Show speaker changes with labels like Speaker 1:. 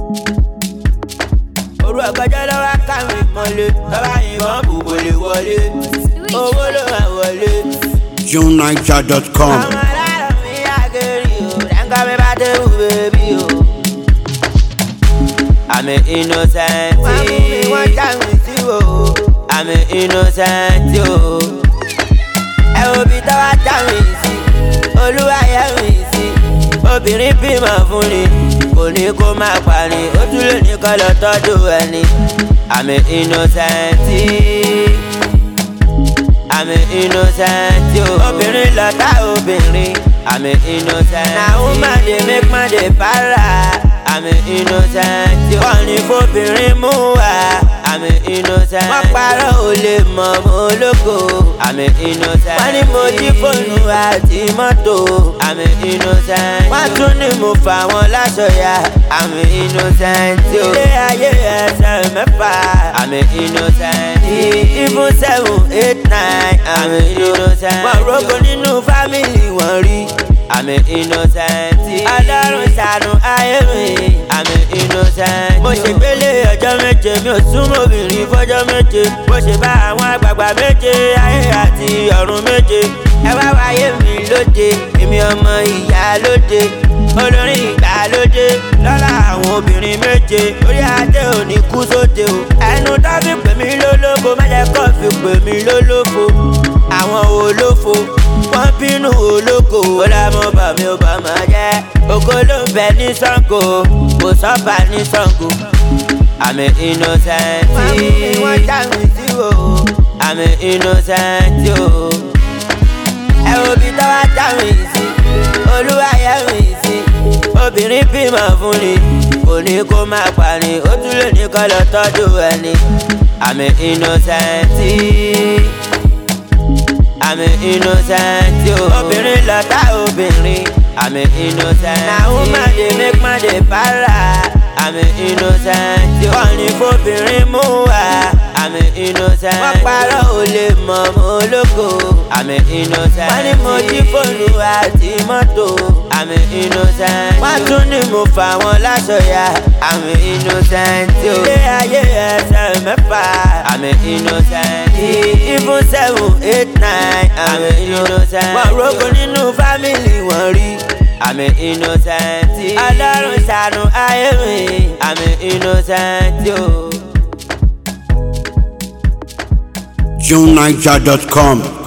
Speaker 1: Orú ọ̀gọ́jọ́ lọ́wọ́ káwọn ìmọ̀lé. Tọ́ba yìnbọn bùbò lè wọlé. Owó ló máa wọlé.
Speaker 2: JuneNiger.com.
Speaker 1: Àwọn aláàrọ̀ mi àgẹ̀rì o. Dáńgá mi bá dé wù bèbí o. I'm an innocent. Wọ́n mú mi wọ́n já mi sí o. I'm an innocent o. Ẹ wo bí tọ́wọ́ já mi sí. Olúwa yẹ mi sí. Obìnrin bímọ fún ni. Kò ní kó máa parí. Ó tún lè ní kọ́ lọ tọ́jú ẹni. I'm an innocent. I'm an innocent o. Obìnrin lọ́tà obìnrin. I'm an innocent. Na woman dey make man dey para. I'm an innocent. Wọ́n ní fóbìnrin mú wa. I'm an innocent. Wọ́n parọ́ ò lè mọ̀ mọ́ ológo. I'm an innocent. Wọ́n ní mo jí fóònù àti mọ́tò. I'm an innocent. Wọ́n tún ní mo fà wọ́n láṣọ ya. I'm an innocent. Ilé ayé ẹsẹ̀ mẹ́fà. I'm an innocent. Even seven eight nine. I'm an innocent. Wọ́n rogo nínú fámìlì wọn rí. I'm an innocent. Ọlọ́run ṣàánú ayé mi. I'm an innocent. Mo ṣe gbélé ọjọ́ méje mi ò súnmọ́ obìnrin fọ́jọ́ méje. Mo ṣe bá àwọn àgbààgbà méje ayé àti ọ̀run méje. Ẹ wá wáyé mi lóde, èmi ọmọ ìyá lóde. Olórin ìgbàlódé lọ́la àwọn obìnrin méje. Orí adé ò ní kú sóde o. Ẹnu tó fi pè mí lólófo, má jẹ́ kó fi pè mí lólófo. Àwọn olófo wọ́n bínú olóko. ó lámọ́ bà mí ó bà máa jẹ́. ògo ló ń bẹ ní Ṣàngó kò sọ́ba ní Ṣàngó. I'm an innocent. wọ́n mú mi wọ́n já mi sí o. I'm an innocent o. ẹ wo bí tọ́wọ́ já mi sí. olúwa yẹ mi sí. obìnrin bímọ fún ni kò ní kó máa parí. ó tún lè ní kọ́ lọ tọ́jú ẹni. I'm an innocent. I'm an innocent yo. Obìnrin lọ́tà obìnrin. I'm an innocent. Na woman dey make man dey para. I'm an innocent yo. Wọ́n ní fóbìnrin mú wa. I'm an innocent. Wọ́n parọ́ ò lè mọ̀ mọ́ ológo. I'm an innocent. Wọ́n ní mo jí fóònù àti mọ́tò. I'm an innocent. Wọ́n tún ní mo fà wọ́n láṣọ ya. I'm an innocent yo. Ilé ayé ẹsẹ̀ mẹ́fà. I'm an innocent. Even seven eight nine. I'm an innocent. Wọ́n rogo nínú fámìlì wọn rí. I'm an innocent. Ọlọ́run ṣàánú ayé mi. I'm an innocent yo.
Speaker 2: JuneNiger.com.